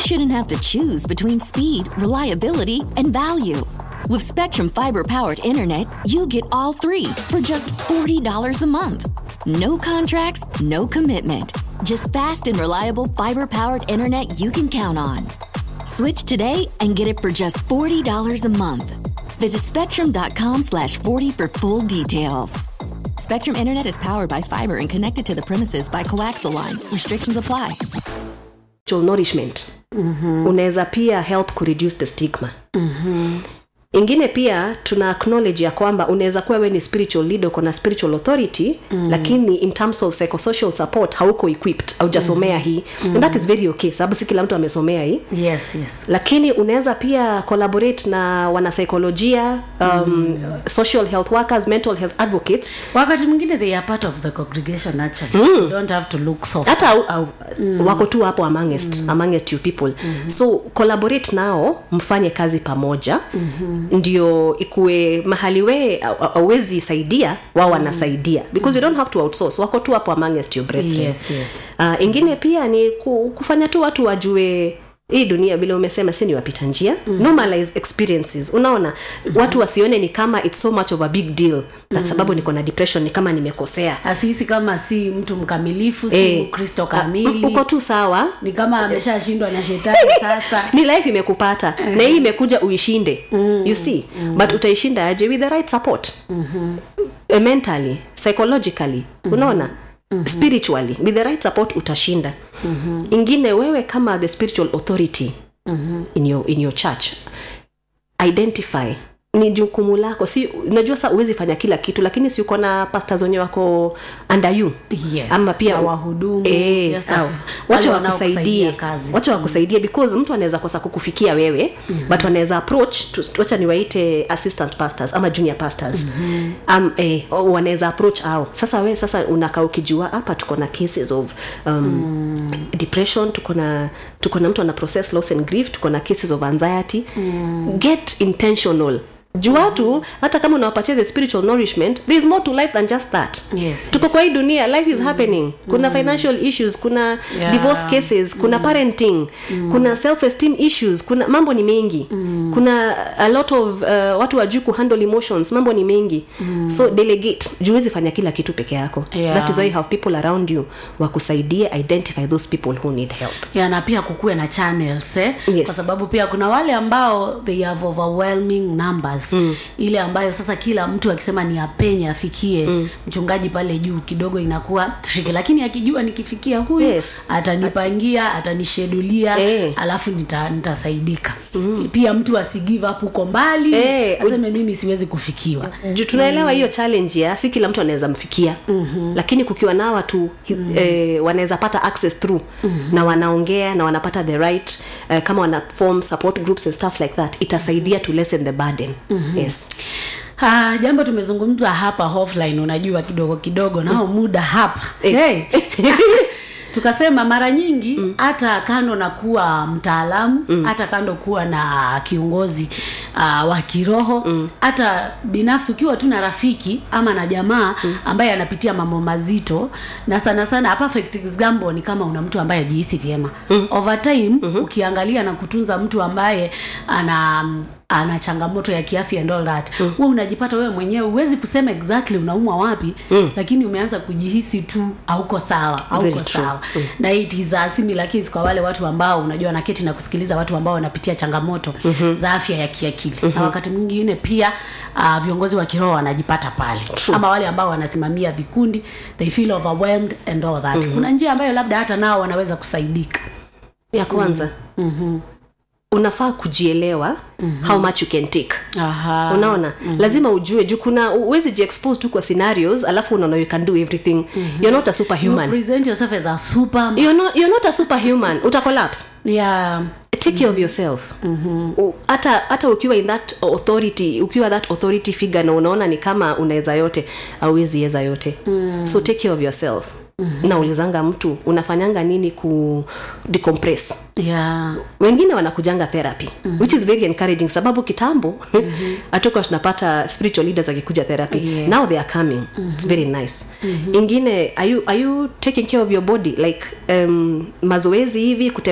shouldn't have to choose between speed, reliability, and value. With Spectrum Fiber powered internet, you get all three for just $40 a month. No contracts, no commitment. Just fast and reliable fiber powered internet you can count on. Switch today and get it for just $40 a month. Visit spectrum.com slash 40 for full details. Spectrum Internet is powered by fiber and connected to the premises by coaxial lines. Restrictions apply. spiritual nourishment mm-hmm. unaweza pia help kureduce the stigma mm-hmm. ingine pia tuna acknowledge ya kwamba unaweza kuwa we ni spiritual leader uko na spiritual authority mm. lakini in terms of psychosocial support hauko equipped haujasomea mm. hii mm. and that is very okay sababu si kila mtu amesomea hii yes yes lakini unaweza pia collaborate na wanasaikolojia um, mm. social health workers mental health advocates wakati mwingine they are part of the congregation actually you don't have to look soft hata au, au, mm. wako tu hapo amongst, mm. amongst you people mm-hmm. so collaborate nao mfanye kazi pamoja mm-hmm. ndio ikuwe mahali wee auwezi saidia wao wanasaidia because you don't have to outsource wako tu hapo amongst your brethren yes yes uh, ingine pia ni ku, kufanya tu watu wajue hii dunia vile umesema si ni wapita njia mm. normalize experiences unaona mm-hmm. watu wasione ni kama it's so much of a big deal that mm. sababu niko na depression ni kama nimekosea asihisi kama si mtu mkamilifu si Eh, mkristo ah, kamili uko tu sawa ni kama ameshashindwa na shetani sasa ni life imekupata na hii imekuja uishinde mm. you see mm. but utaishinda aje with the right support mm-hmm. uh, mentally psychologically mm-hmm. unaona mm-hmm. spiritually with the right support utashinda mm-hmm. ingine wewe kama the spiritual authority mm-hmm. in, your, in your church identify ni jukumu lako si unajua sa uwezi fanya kila kitu lakini si uko na pastors wenye wako under you Yes. ama pia Na wahudumu, eh, just au, wale wacha wanaokusaidia wakusaidie kazi. wacha wakusaidie because mtu anaweza kosa kukufikia wewe mm-hmm. but wanaweza approach tu- wacha niwaite assistant pastors ama junior pastors mm-hmm. um, eh, o- wanaweza approach au sasa we sasa unakaa ukijua hapa tuko na cases of um, mm. depression tuko na tuko na mtu ana process loss and grief tuko na cases of anxiety mm. get intentional juu watu hata kama unawapatia the spiritual nourishment there is more to life than just that Yes, tuko kwa hii dunia life is happening kuna financial issues kuna Yeah. divorce cases kuna parenting kuna self esteem issues kuna mambo ni mengi kuna a lot of uh, watu wajuu kuhandle emotions mambo ni mengi so delegate juwezi fanya kila kitu peke yako Yeah. that is why you have people around you wakusaidie identify those people who need help ya na pia kukuwe na channels eh? Yes. kwa sababu pia kuna wale ambao they have overwhelming numbers mm. ile ambayo sasa kila mtu akisema ni apenye afikie mm. mchungaji pale juu kidogo inakuwa triki lakini akijua nikifikia huyu Yes. atanipangia atanishedulia Eh. alafu nita, nitasaidika mm. pia mtu asigive up huko mbali Eh, aseme mimi siwezi kufikiwa juu tunaelewa hiyo challenge ya si kila mtu anaweza mfikia mm-hmm. lakini kukiwa na watu mm-hmm. eh, wanaweza pata access through mm-hmm. na wanaongea na wanapata the right eh, kama wana form support groups and stuff like that itasaidia to lessen the burden mm-hmm. yes Ah, jambo tumezungumzwa hapa offline unajua kidogo kidogo nao muda hapa Eh. hey. tukasema mara nyingi hata mm. kando na kuwa mtaalamu hata mm. kando kuwa na kiongozi uh, wa kiroho hata binafsi ukiwa tu na rafiki ama na jamaa mm. ambaye anapitia mambo mazito na sana sana a perfect example ni kama una mtu ambaye ajihisi vyema mm. over time mm-hmm. ukiangalia na kutunza mtu ambaye ana ana changamoto ya kiafya and all that mm. wewe unajipata wewe mwenyewe huwezi kusema exactly unaumwa wapi mm. lakini umeanza kujihisi tu hauko sawa hauko Very true. sawa mm. na it is a similar case kwa wale watu ambao unajua naketi na kusikiliza watu ambao wanapitia changamoto mm-hmm. za afya ya kiakili mm-hmm. na wakati mwingine pia uh, viongozi wa kiroho wanajipata pale True. ama wale ambao wanasimamia vikundi they feel overwhelmed and all that mm-hmm. kuna njia ambayo labda hata nao wanaweza kusaidika ya kwanza mm-hmm. unafaa kujielewa mm-hmm. how much you can take Aha. unaona mm-hmm. lazima ujue juu kuna uwezi jiexpose tu kwa scenarios alafu unaona you can do everything mm-hmm. you're not a you superhuman present yourself as a super you're not, you're not a superhuman utacollapse yeah take care of yourself U- hata hata ukiwa in that authority ukiwa that authority figure na unaona ni kama unaweza yote auwezi weza yote mm. so take care of yourself mm-hmm. naulizanga mtu unafanyanga nini ku decompress yeah wengine wanakujanga therapy mm-hmm. which is very encouraging sababu kitambo mm-hmm. hatukuwa tunapata spiritual leaders wakikuja therapy Yes. now they are coming mm-hmm. it's very nice mm-hmm. ingine are you, are you taking care of your body like um, mazoezi hivi kute